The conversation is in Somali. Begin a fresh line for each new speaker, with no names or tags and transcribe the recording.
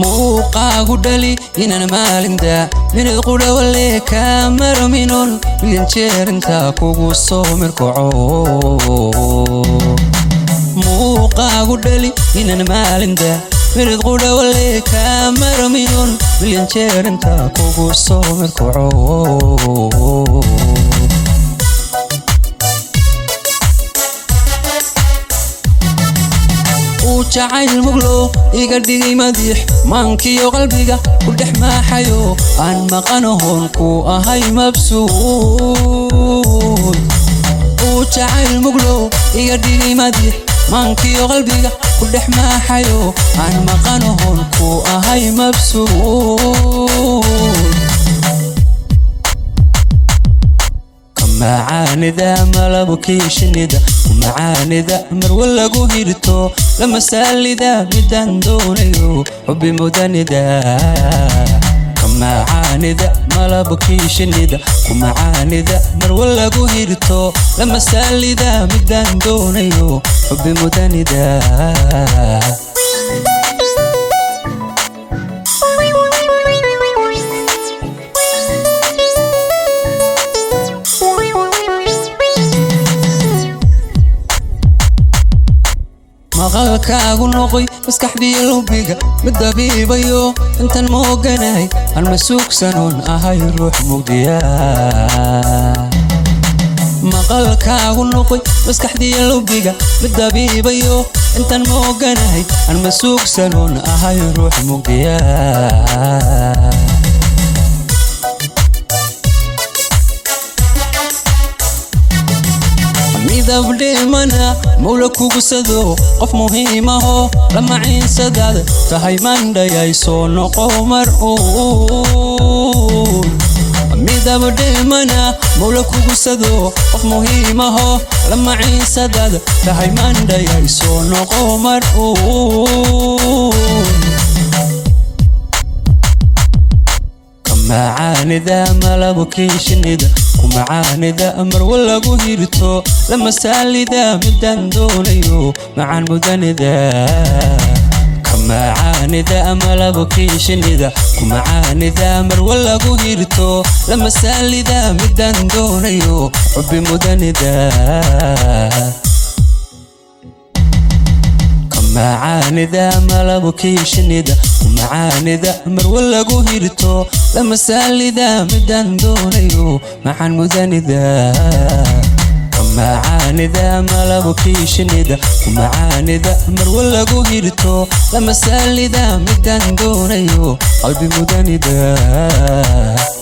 muuqaagu dhali inaan maalinta minid qudhawale kaa maro minon milyan jeer intaa kugu soo mirkaco muuqaagu dhali inaan maalinta minid qudhawale kaa maro minon milyan jeer intaa kugu soo mirkaco uu jacayl muglo iga dhigay madiix maankiyo qalbiga ku dhex maaxayo aan maqanahoon ku ahay mabsuud uu jacayl muglo iga dhigay madiix maankiyo qalbiga ku dhex maaxayo aan maqanahoon ku ahay mabsuud macaanida malabkii shinida macaanida marwa lagu hirto lama saalida midaan doonayo xubi mudanida macaanida malabkii shinida macaanida marwa lagu hirto lama saalida midaan doonayo xubi mudanida maqalkaagu noqoy maskaxdiyo lubiga mid dabiibayo intaan ma oganahay aan ma suugsanoon ahay ruux mugdiya maqalkaagu noqoy maskaxdiyo lubiga mid dabiibayo intaan ma oganahay aan ma suugsanoon ahay ruux mugdiya midab dhimana mawla kugusado qof muhiimaho lama ciinsadaada tahay mandhayay soo noqo mar uun midab dhimana mawla kugusado qof muhiimaho lama ciinsadaada tahay mandhayay soo noqo mar uun macaanida malabkii shinida macaanida marwa lagu hirto lama saalida midaan doonayo macaan mudanida macaanida malabkii shinida macaanida marwa lagu hirto lama saalida midaan doonayo xubi mudanida macaanida malabkii shinida macaanida marwa lagu hirto lama saalida midaan doonayo macaan mudanida macaanida malabkii shinida macaanida marwa lagu hirto lama saalida midaan doonayo qalbi mudanida